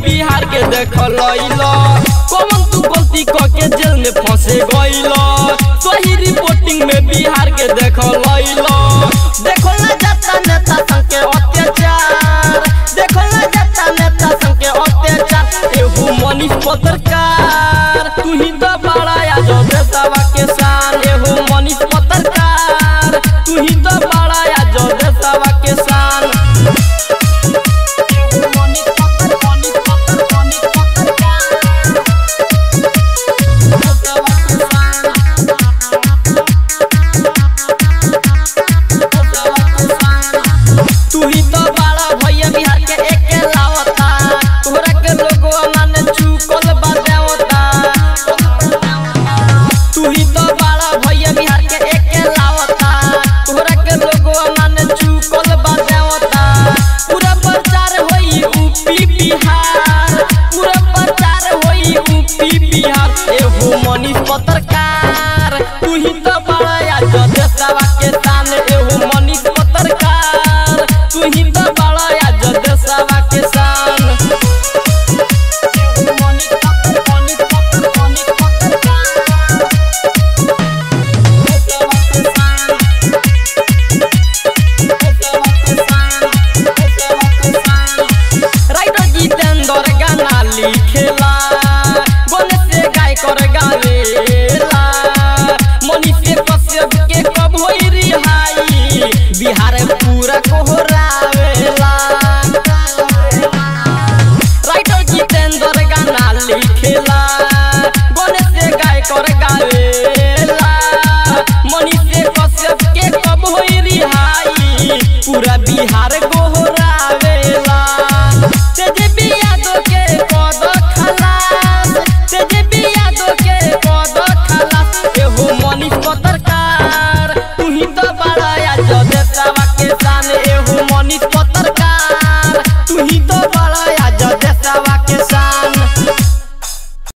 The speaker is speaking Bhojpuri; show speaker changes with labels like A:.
A: बिहार के देख लइलो कौन तू गलती क के जेल में फंसे गइलो सही रिपोर्टिंग में बिहार के देख लइलो देखो ना जाता नेता संग के अत्याचार देखो ना जाता नेता संग के अत्याचार एहू मनीष पत्रकार तू ही तो बड़ा या जो देशवा के शान एहू मनीष पत्रकार तू ही तो बड़ा या जो देशवा के शान एहू मनीष पत्र- मनीष पत्र- मनीष पत्रकार। देशवा के शान। देशवा के शान। तू ही तो बड़ा भैया बिहार के एक लावता तोहरा के लोगो माने चुकल बा देवता तू ही तो बड़ा भैया बिहार के एक लावता तोहरा के लोगो माने चुकल बा देवता पूरा प्रचार होई यूपी बिहार पूरा प्रचार होई यूपी बिहार एहू मनीष पत्रकार तू ही तो बड़ा या जो देशवा के शान एहू मनीष पत्रकार तू ही तो बड़ा या जो देशवा के शान एहू मनीष पत्र- मनीष पत्र- मनीष पत्रकार। देशवा के शान। देशवा के शान। देशवा के शान। राइटर जितेंद्र गाना लिखेला गणेश से गाय कर गावेला मनीष कश्यप के कब होई रिहाई बिहार पूरा कोहरावेला राइटर जितेंद्र गाना लिखेला गणेश से गाय कर गावेला मनीष कश्यप के कब होई रिहाई पूरा बिहार